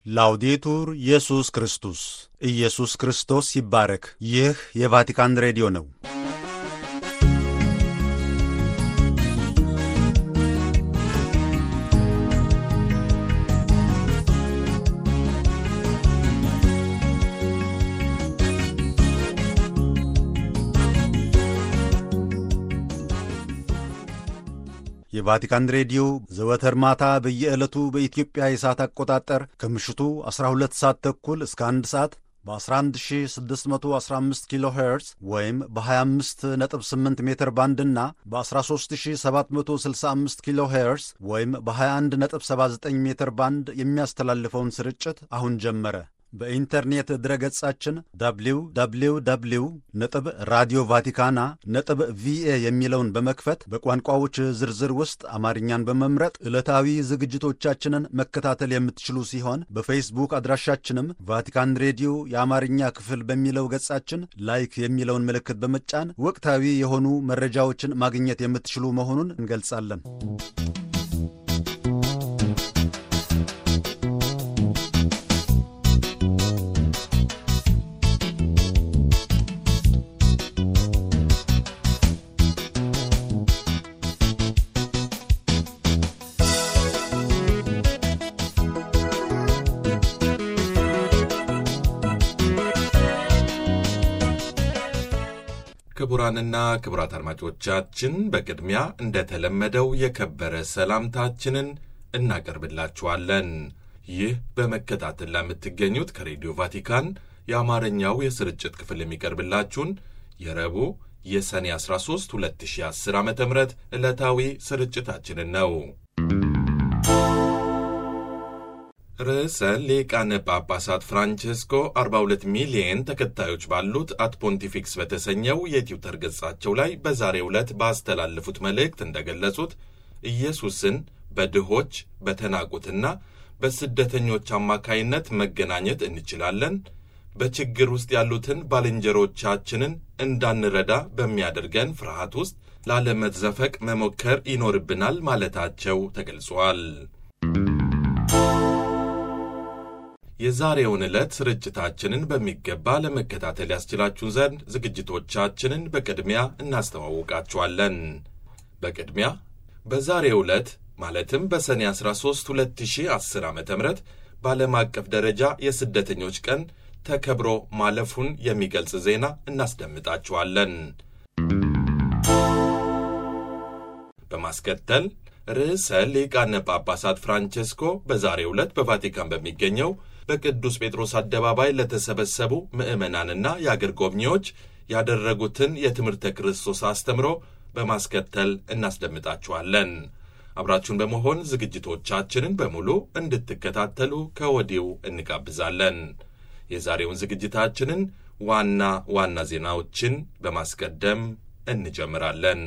ላውዴቱር ኢየሱስ ክርስቶስ ኢየሱስ ክርስቶስ ይባረክ። ይህ የቫቲካን ሬዲዮ ነው። የቫቲካን ሬዲዮ ዘወትር ማታ በየዕለቱ በኢትዮጵያ የሰዓት አቆጣጠር ከምሽቱ 12 ሰዓት ተኩል እስከ 1 ሰዓት በ11615 ኪሎ ሄርዝ ወይም በ258 ሜትር ባንድ እና በ13765 ኪሎ ሄርዝ ወይም በ2179 ሜትር ባንድ የሚያስተላልፈውን ስርጭት አሁን ጀመረ። በኢንተርኔት ድረገጻችን www ነጥብ ራዲዮ ቫቲካና ነጥብ ቪኤ የሚለውን በመክፈት በቋንቋዎች ዝርዝር ውስጥ አማርኛን በመምረጥ ዕለታዊ ዝግጅቶቻችንን መከታተል የምትችሉ ሲሆን በፌስቡክ አድራሻችንም ቫቲካን ሬዲዮ የአማርኛ ክፍል በሚለው ገጻችን ላይክ የሚለውን ምልክት በመጫን ወቅታዊ የሆኑ መረጃዎችን ማግኘት የምትችሉ መሆኑን እንገልጻለን። ክቡራንና ክቡራት አድማጮቻችን በቅድሚያ እንደተለመደው የከበረ ሰላምታችንን እናቀርብላችኋለን። ይህ በመከታተል ለምትገኙት ከሬዲዮ ቫቲካን የአማርኛው የስርጭት ክፍል የሚቀርብላችሁን የረቡዕ የሰኔ 13 2010 ዓ ም ዕለታዊ ስርጭታችንን ነው። ርዕሰ ሊቃነ ጳጳሳት ፍራንቼስኮ 42 ሚሊየን ተከታዮች ባሉት አት ፖንቲፊክስ በተሰኘው የትዊተር ገጻቸው ላይ በዛሬው ዕለት ባስተላለፉት መልእክት እንደገለጹት ኢየሱስን በድሆች በተናቁትና በስደተኞች አማካይነት መገናኘት እንችላለን። በችግር ውስጥ ያሉትን ባልንጀሮቻችንን እንዳንረዳ በሚያደርገን ፍርሃት ውስጥ ላለመዘፈቅ መሞከር ይኖርብናል ማለታቸው ተገልጿል። የዛሬውን ዕለት ስርጭታችንን በሚገባ ለመከታተል ያስችላችሁን ዘንድ ዝግጅቶቻችንን በቅድሚያ እናስተዋውቃችኋለን። በቅድሚያ በዛሬው ዕለት ማለትም በሰኔ 13 2010 ዓ ም በዓለም አቀፍ ደረጃ የስደተኞች ቀን ተከብሮ ማለፉን የሚገልጽ ዜና እናስደምጣችኋለን። በማስከተል ርዕሰ ሊቃነ ጳጳሳት ፍራንቼስኮ በዛሬው ዕለት በቫቲካን በሚገኘው በቅዱስ ጴጥሮስ አደባባይ ለተሰበሰቡ ምዕመናንና የአገር ጎብኚዎች ያደረጉትን የትምህርተ ክርስቶስ አስተምሮ በማስከተል እናስደምጣችኋለን። አብራችሁን በመሆን ዝግጅቶቻችንን በሙሉ እንድትከታተሉ ከወዲሁ እንጋብዛለን። የዛሬውን ዝግጅታችንን ዋና ዋና ዜናዎችን በማስቀደም እንጀምራለን።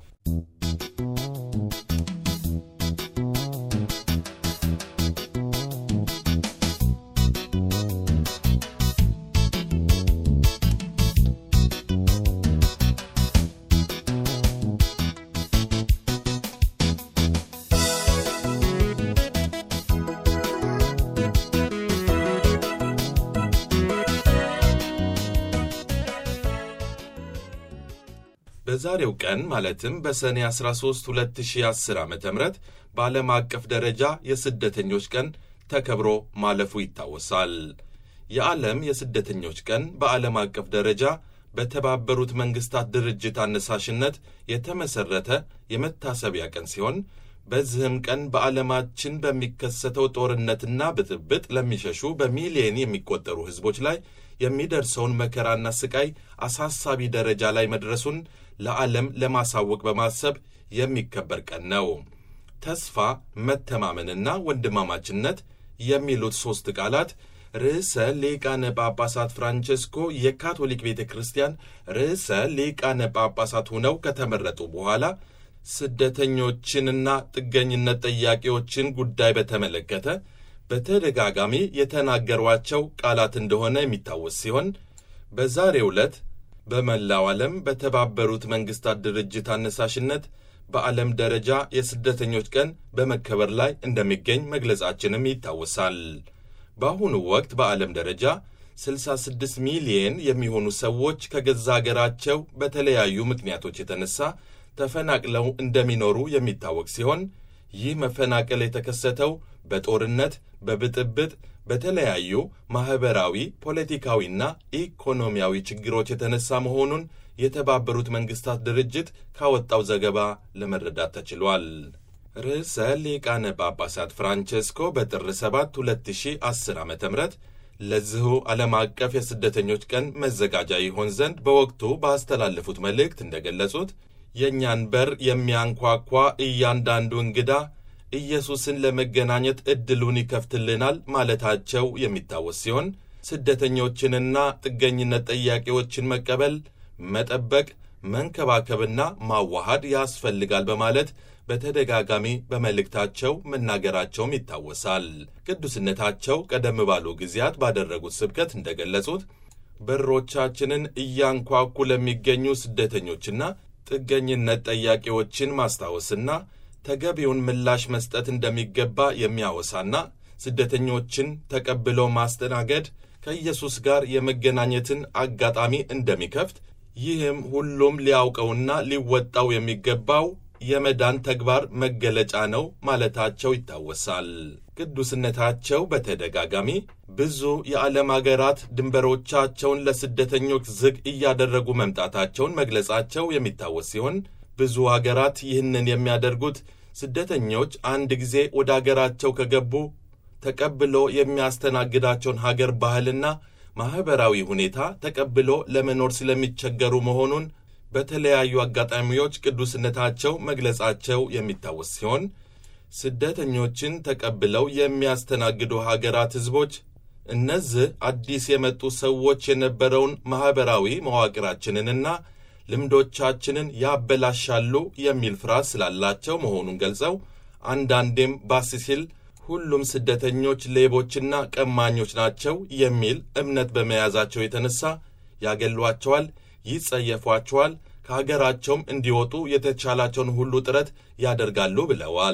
በዛሬው ቀን ማለትም በሰኔ 13 2010 ዓ ም በዓለም አቀፍ ደረጃ የስደተኞች ቀን ተከብሮ ማለፉ ይታወሳል። የዓለም የስደተኞች ቀን በዓለም አቀፍ ደረጃ በተባበሩት መንግሥታት ድርጅት አነሳሽነት የተመሠረተ የመታሰቢያ ቀን ሲሆን በዚህም ቀን በዓለማችን በሚከሰተው ጦርነትና ብጥብጥ ለሚሸሹ በሚሊየን የሚቆጠሩ ሕዝቦች ላይ የሚደርሰውን መከራና ስቃይ አሳሳቢ ደረጃ ላይ መድረሱን ለዓለም ለማሳወቅ በማሰብ የሚከበር ቀን ነው። ተስፋ፣ መተማመንና ወንድማማችነት የሚሉት ሦስት ቃላት ርዕሰ ሊቃነ ጳጳሳት ፍራንቼስኮ የካቶሊክ ቤተ ክርስቲያን ርዕሰ ሊቃነ ጳጳሳት ሆነው ከተመረጡ በኋላ ስደተኞችንና ጥገኝነት ጠያቂዎችን ጉዳይ በተመለከተ በተደጋጋሚ የተናገሯቸው ቃላት እንደሆነ የሚታወስ ሲሆን በዛሬው ዕለት በመላው ዓለም በተባበሩት መንግሥታት ድርጅት አነሳሽነት በዓለም ደረጃ የስደተኞች ቀን በመከበር ላይ እንደሚገኝ መግለጻችንም ይታወሳል። በአሁኑ ወቅት በዓለም ደረጃ 66 ሚሊየን የሚሆኑ ሰዎች ከገዛ አገራቸው በተለያዩ ምክንያቶች የተነሳ ተፈናቅለው እንደሚኖሩ የሚታወቅ ሲሆን ይህ መፈናቀል የተከሰተው በጦርነት፣ በብጥብጥ፣ በተለያዩ ማኅበራዊ፣ ፖለቲካዊና ኢኮኖሚያዊ ችግሮች የተነሳ መሆኑን የተባበሩት መንግሥታት ድርጅት ካወጣው ዘገባ ለመረዳት ተችሏል። ርዕሰ ሊቃነ ጳጳሳት ፍራንቼስኮ በጥር 7 2010 ዓ ም ለዚሁ ዓለም አቀፍ የስደተኞች ቀን መዘጋጃ ይሆን ዘንድ በወቅቱ ባስተላለፉት መልእክት እንደገለጹት የእኛን በር የሚያንኳኳ እያንዳንዱ እንግዳ ኢየሱስን ለመገናኘት ዕድሉን ይከፍትልናል ማለታቸው የሚታወስ ሲሆን ስደተኞችንና ጥገኝነት ጠያቂዎችን መቀበል፣ መጠበቅ፣ መንከባከብና ማዋሃድ ያስፈልጋል በማለት በተደጋጋሚ በመልእክታቸው መናገራቸውም ይታወሳል። ቅዱስነታቸው ቀደም ባሉ ጊዜያት ባደረጉት ስብከት እንደገለጹት በሮቻችንን እያንኳኩ ለሚገኙ ስደተኞችና ጥገኝነት ጠያቂዎችን ማስታወስና ተገቢውን ምላሽ መስጠት እንደሚገባ የሚያወሳና ስደተኞችን ተቀብሎ ማስተናገድ ከኢየሱስ ጋር የመገናኘትን አጋጣሚ እንደሚከፍት ይህም ሁሉም ሊያውቀውና ሊወጣው የሚገባው የመዳን ተግባር መገለጫ ነው ማለታቸው ይታወሳል። ቅዱስነታቸው በተደጋጋሚ ብዙ የዓለም አገራት ድንበሮቻቸውን ለስደተኞች ዝግ እያደረጉ መምጣታቸውን መግለጻቸው የሚታወስ ሲሆን ብዙ አገራት ይህንን የሚያደርጉት ስደተኞች አንድ ጊዜ ወደ አገራቸው ከገቡ ተቀብሎ የሚያስተናግዳቸውን ሀገር ባህልና ማኅበራዊ ሁኔታ ተቀብሎ ለመኖር ስለሚቸገሩ መሆኑን በተለያዩ አጋጣሚዎች ቅዱስነታቸው መግለጻቸው የሚታወስ ሲሆን ስደተኞችን ተቀብለው የሚያስተናግዱ ሀገራት ሕዝቦች እነዚህ አዲስ የመጡ ሰዎች የነበረውን ማኅበራዊ መዋቅራችንንና ልምዶቻችንን ያበላሻሉ የሚል ፍርሃት ስላላቸው መሆኑን ገልጸው አንዳንዴም ባስ ሲል ሁሉም ስደተኞች ሌቦችና ቀማኞች ናቸው የሚል እምነት በመያዛቸው የተነሳ ያገሏቸዋል፣ ይጸየፏቸዋል፣ ከሀገራቸውም እንዲወጡ የተቻላቸውን ሁሉ ጥረት ያደርጋሉ ብለዋል።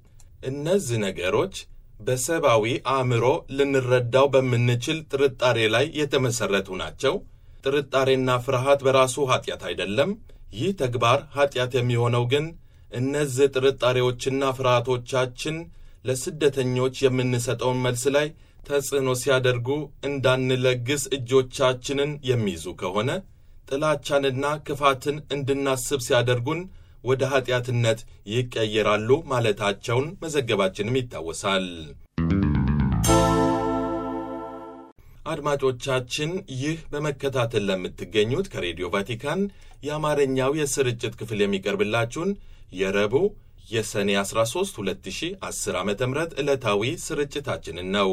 እነዚህ ነገሮች በሰብአዊ አእምሮ ልንረዳው በምንችል ጥርጣሬ ላይ የተመሠረቱ ናቸው። ጥርጣሬና ፍርሃት በራሱ ኀጢአት አይደለም። ይህ ተግባር ኀጢአት የሚሆነው ግን እነዚህ ጥርጣሬዎችና ፍርሃቶቻችን ለስደተኞች የምንሰጠውን መልስ ላይ ተጽዕኖ ሲያደርጉ እንዳንለግስ እጆቻችንን የሚይዙ ከሆነ ጥላቻንና ክፋትን እንድናስብ ሲያደርጉን ወደ ኀጢአትነት ይቀየራሉ ማለታቸውን መዘገባችንም ይታወሳል። አድማጮቻችን ይህ በመከታተል ለምትገኙት ከሬዲዮ ቫቲካን የአማርኛው የስርጭት ክፍል የሚቀርብላችሁን የረቡዕ የሰኔ 13 2010 ዓ ም ዕለታዊ ስርጭታችንን ነው።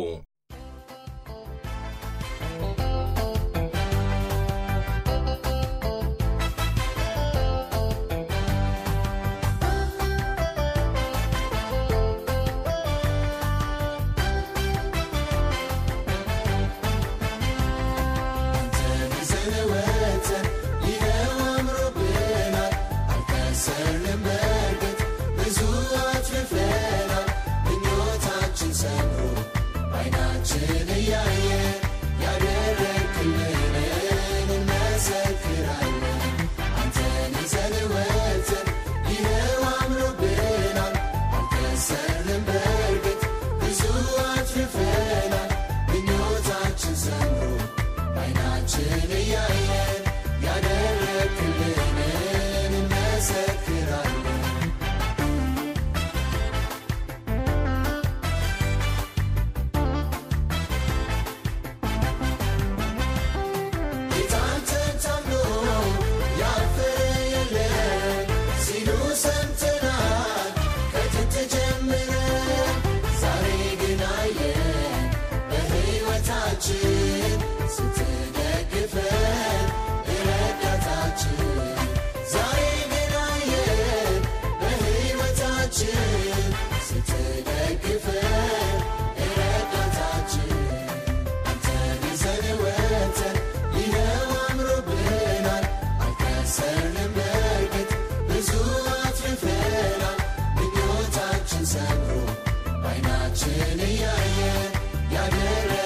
ሰምሮ ባይናችን እያየ ያደረ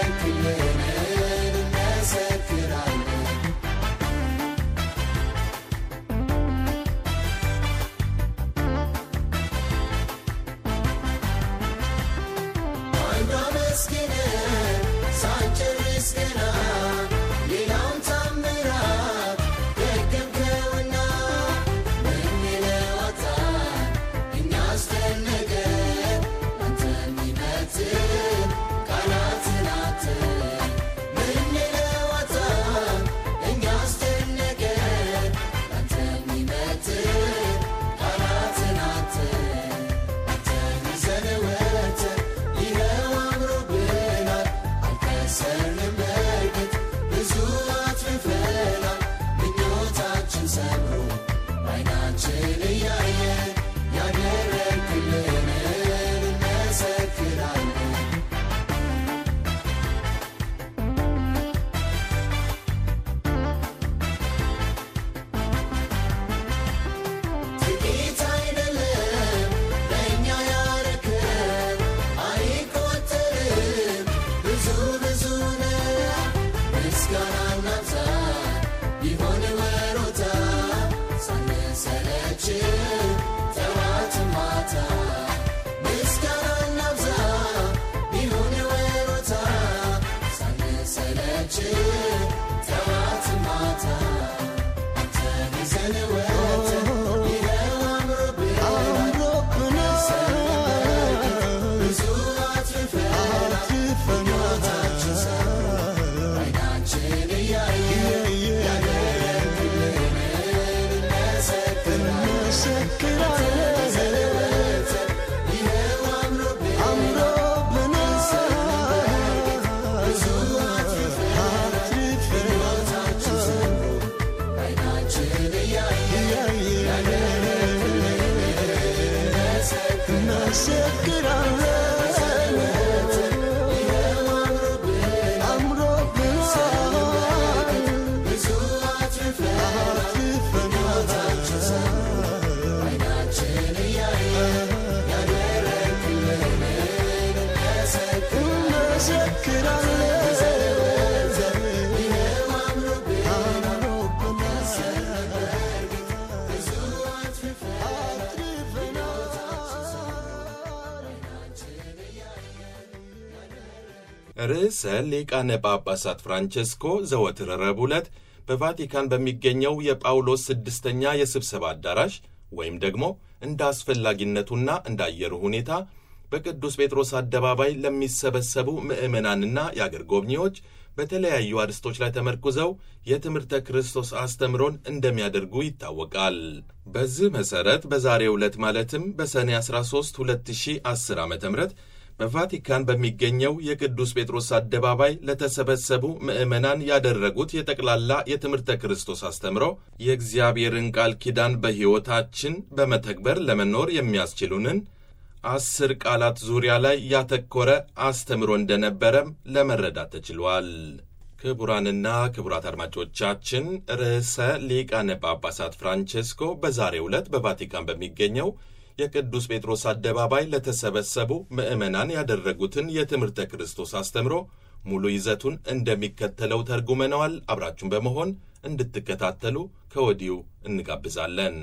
ርዕሰ ሊቃነ ጳጳሳት ፍራንቼስኮ ዘወትር ረቡዕ ዕለት በቫቲካን በሚገኘው የጳውሎስ ስድስተኛ የስብሰባ አዳራሽ ወይም ደግሞ እንደ አስፈላጊነቱና እንደ አየሩ ሁኔታ በቅዱስ ጴጥሮስ አደባባይ ለሚሰበሰቡ ምዕመናንና የአገር ጎብኚዎች በተለያዩ አርዕስቶች ላይ ተመርኩዘው የትምህርተ ክርስቶስ አስተምሮን እንደሚያደርጉ ይታወቃል። በዚህ መሠረት በዛሬው ዕለት ማለትም በሰኔ 13 2010 ዓ ም በቫቲካን በሚገኘው የቅዱስ ጴጥሮስ አደባባይ ለተሰበሰቡ ምዕመናን ያደረጉት የጠቅላላ የትምህርተ ክርስቶስ አስተምሮ የእግዚአብሔርን ቃል ኪዳን በሕይወታችን በመተግበር ለመኖር የሚያስችሉንን አስር ቃላት ዙሪያ ላይ ያተኮረ አስተምሮ እንደነበረም ለመረዳት ተችሏል። ክቡራንና ክቡራት አድማጮቻችን ርዕሰ ሊቃነ ጳጳሳት ፍራንቼስኮ በዛሬው ዕለት በቫቲካን በሚገኘው የቅዱስ ጴጥሮስ አደባባይ ለተሰበሰቡ ምዕመናን ያደረጉትን የትምህርተ ክርስቶስ አስተምሮ ሙሉ ይዘቱን እንደሚከተለው ተርጉመነዋል። አብራችሁን በመሆን እንድትከታተሉ ከወዲሁ እንጋብዛለን።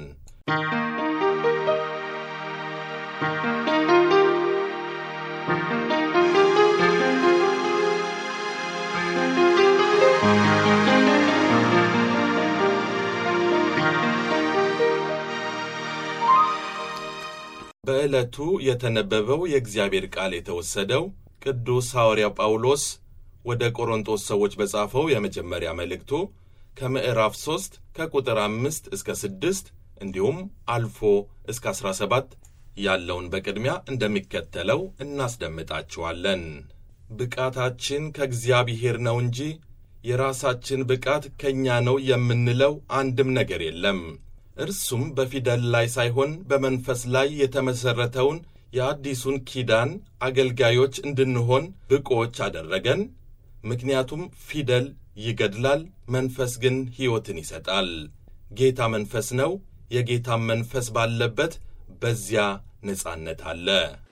በዕለቱ የተነበበው የእግዚአብሔር ቃል የተወሰደው ቅዱስ ሐዋርያው ጳውሎስ ወደ ቆሮንቶስ ሰዎች በጻፈው የመጀመሪያ መልእክቱ ከምዕራፍ 3 ከቁጥር 5 እስከ 6 እንዲሁም አልፎ እስከ 17 ያለውን በቅድሚያ እንደሚከተለው እናስደምጣችኋለን። ብቃታችን ከእግዚአብሔር ነው እንጂ የራሳችን ብቃት ከእኛ ነው የምንለው አንድም ነገር የለም። እርሱም በፊደል ላይ ሳይሆን በመንፈስ ላይ የተመሠረተውን የአዲሱን ኪዳን አገልጋዮች እንድንሆን ብቆች አደረገን። ምክንያቱም ፊደል ይገድላል፣ መንፈስ ግን ሕይወትን ይሰጣል። ጌታ መንፈስ ነው። የጌታም መንፈስ ባለበት በዚያ ነጻነት አለ።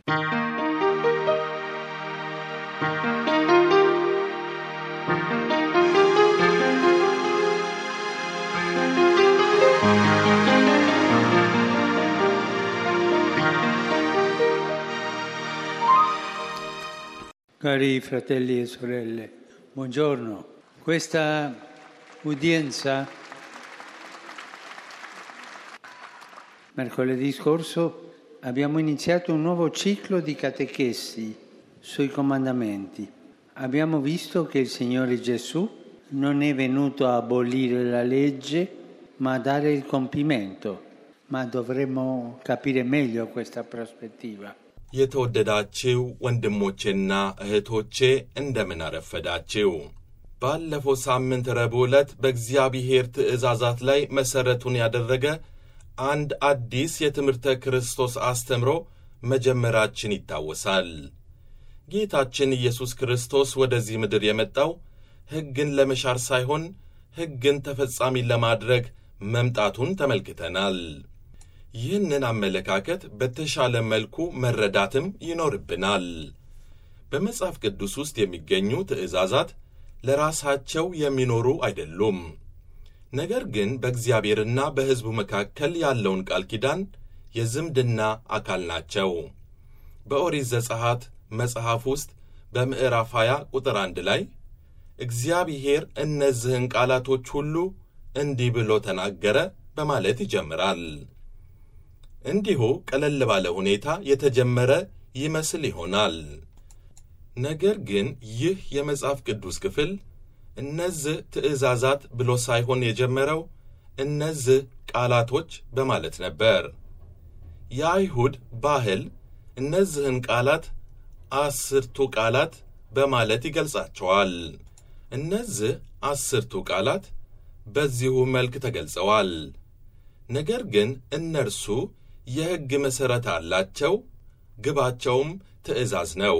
Cari fratelli e sorelle, buongiorno. Questa udienza mercoledì scorso abbiamo iniziato un nuovo ciclo di catechesi sui comandamenti. Abbiamo visto che il Signore Gesù non è venuto a abolire la legge, ma a dare il compimento. Ma dovremmo capire meglio questa prospettiva. የተወደዳችው ወንድሞቼና እህቶቼ እንደምን አረፈዳችው። ባለፈው ሳምንት ረቡዕ ዕለት በእግዚአብሔር ትእዛዛት ላይ መሠረቱን ያደረገ አንድ አዲስ የትምህርተ ክርስቶስ አስተምሮ መጀመራችን ይታወሳል። ጌታችን ኢየሱስ ክርስቶስ ወደዚህ ምድር የመጣው ሕግን ለመሻር ሳይሆን ሕግን ተፈጻሚ ለማድረግ መምጣቱን ተመልክተናል። ይህንን አመለካከት በተሻለ መልኩ መረዳትም ይኖርብናል። በመጽሐፍ ቅዱስ ውስጥ የሚገኙ ትእዛዛት ለራሳቸው የሚኖሩ አይደሉም። ነገር ግን በእግዚአብሔርና በሕዝቡ መካከል ያለውን ቃል ኪዳን የዝምድና አካል ናቸው። በኦሪት ዘጸአት መጽሐፍ ውስጥ በምዕራፍ 20 ቁጥር አንድ ላይ እግዚአብሔር እነዚህን ቃላቶች ሁሉ እንዲህ ብሎ ተናገረ በማለት ይጀምራል። እንዲሁ ቀለል ባለ ሁኔታ የተጀመረ ይመስል ይሆናል። ነገር ግን ይህ የመጽሐፍ ቅዱስ ክፍል እነዚህ ትእዛዛት ብሎ ሳይሆን የጀመረው እነዚህ ቃላቶች በማለት ነበር። የአይሁድ ባህል እነዚህን ቃላት አስርቱ ቃላት በማለት ይገልጻቸዋል። እነዚህ አስርቱ ቃላት በዚሁ መልክ ተገልጸዋል። ነገር ግን እነርሱ የሕግ መሠረት አላቸው፣ ግባቸውም ትእዛዝ ነው።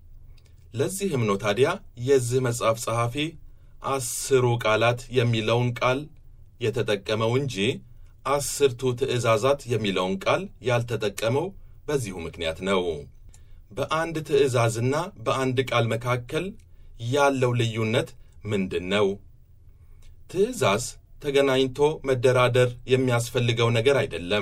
ለዚህም ነው ታዲያ የዚህ መጽሐፍ ጸሐፊ አስሩ ቃላት የሚለውን ቃል የተጠቀመው እንጂ አስርቱ ትእዛዛት የሚለውን ቃል ያልተጠቀመው በዚሁ ምክንያት ነው። በአንድ ትእዛዝና በአንድ ቃል መካከል ያለው ልዩነት ምንድን ነው? ትእዛዝ ተገናኝቶ መደራደር የሚያስፈልገው ነገር አይደለም።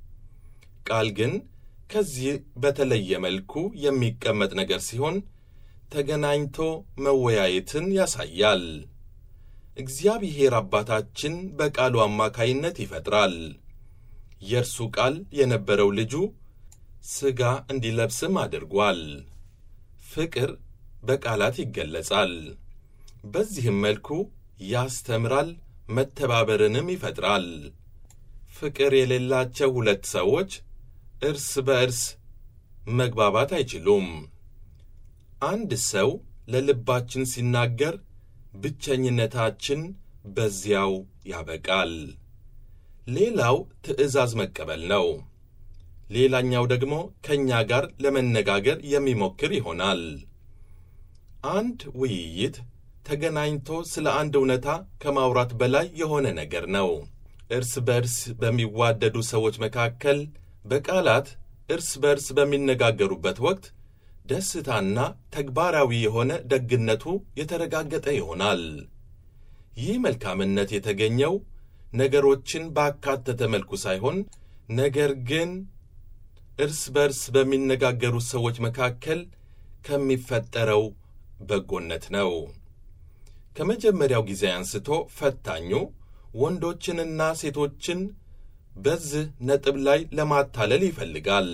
ቃል ግን ከዚህ በተለየ መልኩ የሚቀመጥ ነገር ሲሆን ተገናኝቶ መወያየትን ያሳያል። እግዚአብሔር አባታችን በቃሉ አማካይነት ይፈጥራል። የእርሱ ቃል የነበረው ልጁ ሥጋ እንዲለብስም አድርጓል። ፍቅር በቃላት ይገለጻል። በዚህም መልኩ ያስተምራል፣ መተባበርንም ይፈጥራል። ፍቅር የሌላቸው ሁለት ሰዎች እርስ በእርስ መግባባት አይችሉም። አንድ ሰው ለልባችን ሲናገር ብቸኝነታችን በዚያው ያበቃል። ሌላው ትዕዛዝ መቀበል ነው። ሌላኛው ደግሞ ከእኛ ጋር ለመነጋገር የሚሞክር ይሆናል። አንድ ውይይት ተገናኝቶ ስለ አንድ እውነታ ከማውራት በላይ የሆነ ነገር ነው። እርስ በእርስ በሚዋደዱ ሰዎች መካከል በቃላት እርስ በእርስ በሚነጋገሩበት ወቅት ደስታና ተግባራዊ የሆነ ደግነቱ የተረጋገጠ ይሆናል። ይህ መልካምነት የተገኘው ነገሮችን ባካተተ መልኩ ሳይሆን ነገር ግን እርስ በርስ በሚነጋገሩት ሰዎች መካከል ከሚፈጠረው በጎነት ነው። ከመጀመሪያው ጊዜ አንስቶ ፈታኙ ወንዶችንና ሴቶችን በዚህ ነጥብ ላይ ለማታለል ይፈልጋል።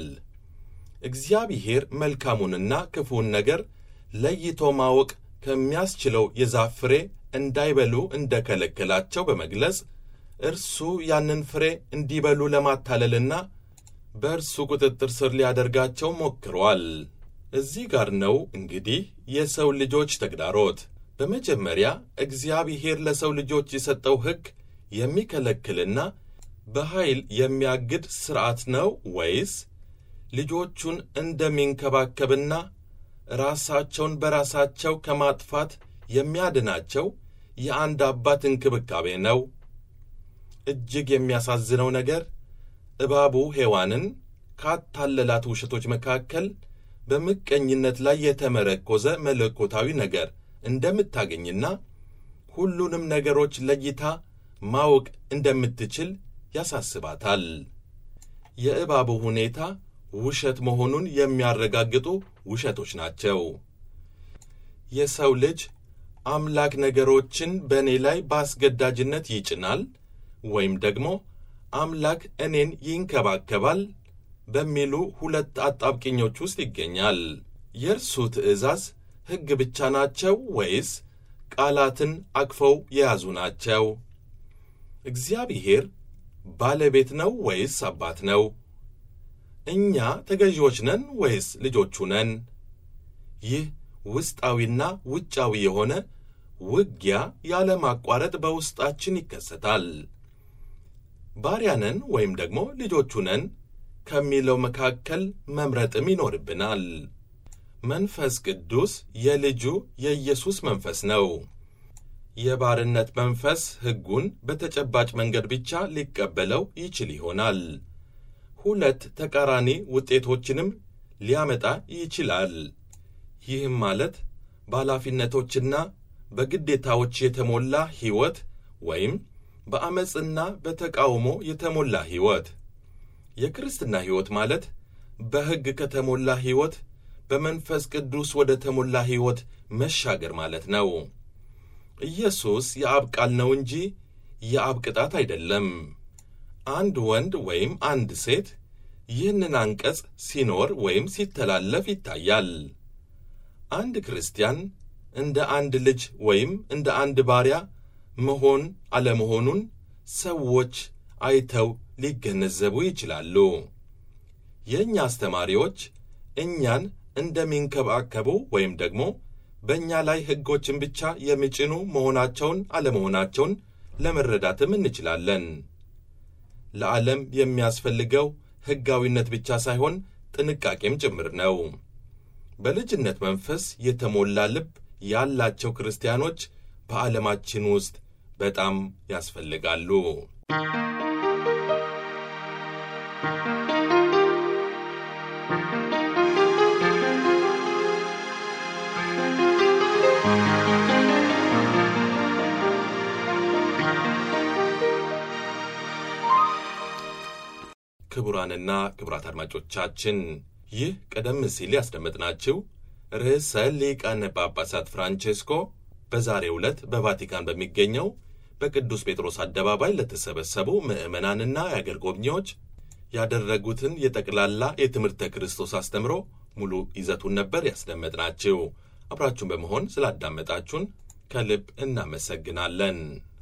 እግዚአብሔር መልካሙንና ክፉውን ነገር ለይቶ ማወቅ ከሚያስችለው የዛፍ ፍሬ እንዳይበሉ እንደከለከላቸው በመግለጽ እርሱ ያንን ፍሬ እንዲበሉ ለማታለልና በእርሱ ቁጥጥር ስር ሊያደርጋቸው ሞክሯል። እዚህ ጋር ነው እንግዲህ የሰው ልጆች ተግዳሮት። በመጀመሪያ እግዚአብሔር ለሰው ልጆች የሰጠው ሕግ የሚከለክልና በኃይል የሚያግድ ሥርዓት ነው ወይስ ልጆቹን እንደሚንከባከብና ራሳቸውን በራሳቸው ከማጥፋት የሚያድናቸው የአንድ አባት እንክብካቤ ነው? እጅግ የሚያሳዝነው ነገር እባቡ ሔዋንን ካታለላት ውሸቶች መካከል በምቀኝነት ላይ የተመረኮዘ መለኮታዊ ነገር እንደምታገኝና ሁሉንም ነገሮች ለይታ ማወቅ እንደምትችል ያሳስባታል። የእባቡ ሁኔታ ውሸት መሆኑን የሚያረጋግጡ ውሸቶች ናቸው። የሰው ልጅ አምላክ ነገሮችን በእኔ ላይ በአስገዳጅነት ይጭናል ወይም ደግሞ አምላክ እኔን ይንከባከባል በሚሉ ሁለት አጣብቂኞች ውስጥ ይገኛል። የእርሱ ትእዛዝ ሕግ ብቻ ናቸው ወይስ ቃላትን አቅፈው የያዙ ናቸው? እግዚአብሔር ባለቤት ነው ወይስ አባት ነው? እኛ ተገዢዎች ነን ወይስ ልጆቹ ነን? ይህ ውስጣዊና ውጫዊ የሆነ ውጊያ ያለማቋረጥ በውስጣችን ይከሰታል። ባሪያ ነን ወይም ደግሞ ልጆቹ ነን ከሚለው መካከል መምረጥም ይኖርብናል። መንፈስ ቅዱስ የልጁ የኢየሱስ መንፈስ ነው። የባርነት መንፈስ ሕጉን በተጨባጭ መንገድ ብቻ ሊቀበለው ይችል ይሆናል። ሁለት ተቃራኒ ውጤቶችንም ሊያመጣ ይችላል። ይህም ማለት በኃላፊነቶችና በግዴታዎች የተሞላ ሕይወት ወይም በዐመፅና በተቃውሞ የተሞላ ሕይወት። የክርስትና ሕይወት ማለት በሕግ ከተሞላ ሕይወት በመንፈስ ቅዱስ ወደ ተሞላ ሕይወት መሻገር ማለት ነው። ኢየሱስ የአብ ቃል ነው እንጂ የአብ ቅጣት አይደለም። አንድ ወንድ ወይም አንድ ሴት ይህንን አንቀጽ ሲኖር ወይም ሲተላለፍ ይታያል። አንድ ክርስቲያን እንደ አንድ ልጅ ወይም እንደ አንድ ባሪያ መሆን አለመሆኑን ሰዎች አይተው ሊገነዘቡ ይችላሉ። የእኛ አስተማሪዎች እኛን እንደሚንከባከቡ ወይም ደግሞ በእኛ ላይ ሕጎችን ብቻ የሚጭኑ መሆናቸውን አለመሆናቸውን ለመረዳትም እንችላለን። ለዓለም የሚያስፈልገው ሕጋዊነት ብቻ ሳይሆን ጥንቃቄም ጭምር ነው። በልጅነት መንፈስ የተሞላ ልብ ያላቸው ክርስቲያኖች በዓለማችን ውስጥ በጣም ያስፈልጋሉ። ክቡራንና ክቡራት አድማጮቻችን ይህ ቀደም ሲል ያስደመጥናችሁ ርዕሰ ሊቃነ ጳጳሳት ፍራንቼስኮ በዛሬው ዕለት በቫቲካን በሚገኘው በቅዱስ ጴጥሮስ አደባባይ ለተሰበሰቡ ምዕመናንና የአገር ጎብኚዎች ያደረጉትን የጠቅላላ የትምህርተ ክርስቶስ አስተምሮ ሙሉ ይዘቱን ነበር ያስደመጥናችሁ። አብራችሁን በመሆን ስላዳመጣችሁን ከልብ እናመሰግናለን።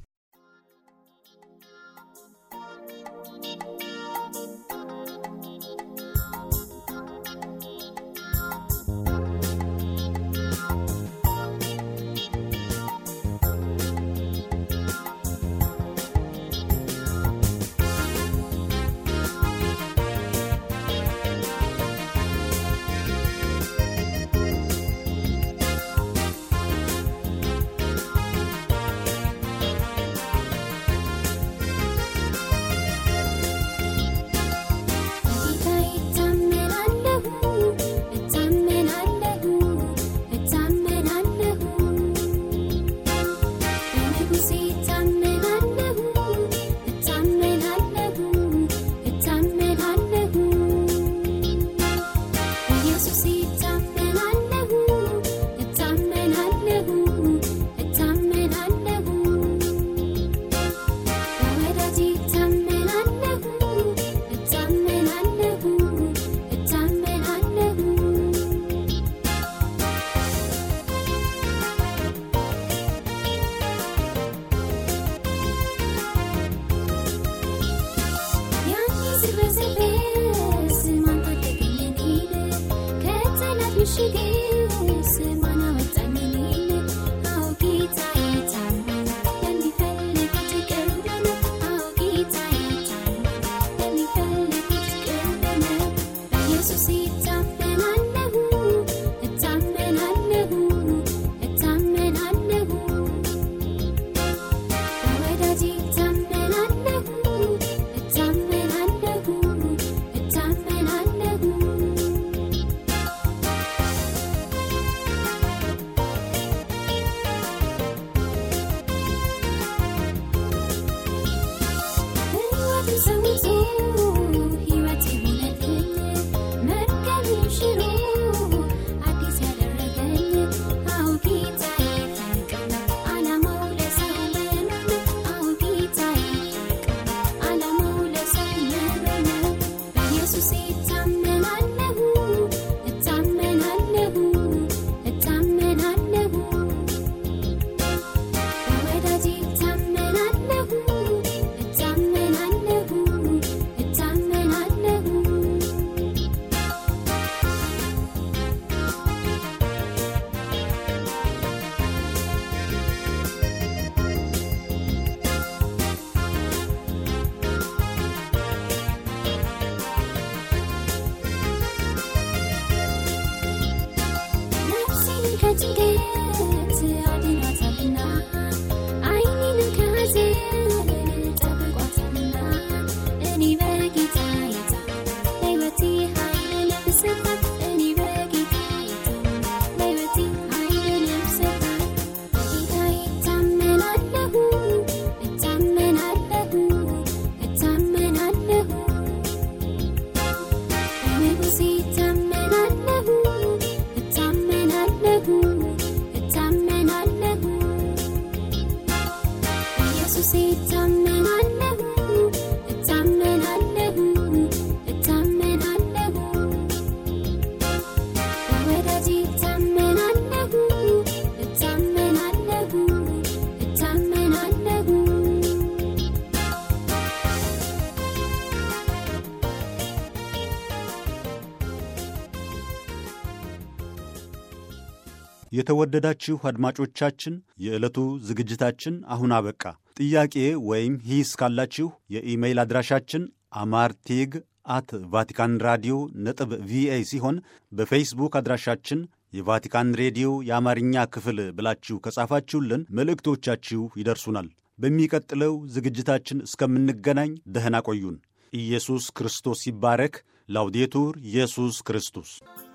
የተወደዳችሁ አድማጮቻችን የዕለቱ ዝግጅታችን አሁን አበቃ። ጥያቄ ወይም ሂስ ካላችሁ የኢሜይል አድራሻችን አማርቴግ አት ቫቲካን ራዲዮ ነጥብ ቪኦኤ ሲሆን በፌስቡክ አድራሻችን የቫቲካን ሬዲዮ የአማርኛ ክፍል ብላችሁ ከጻፋችሁልን መልእክቶቻችሁ ይደርሱናል። በሚቀጥለው ዝግጅታችን እስከምንገናኝ ደህና ቆዩን። ኢየሱስ ክርስቶስ ይባረክ። ላውዴቱር ኢየሱስ ክርስቶስ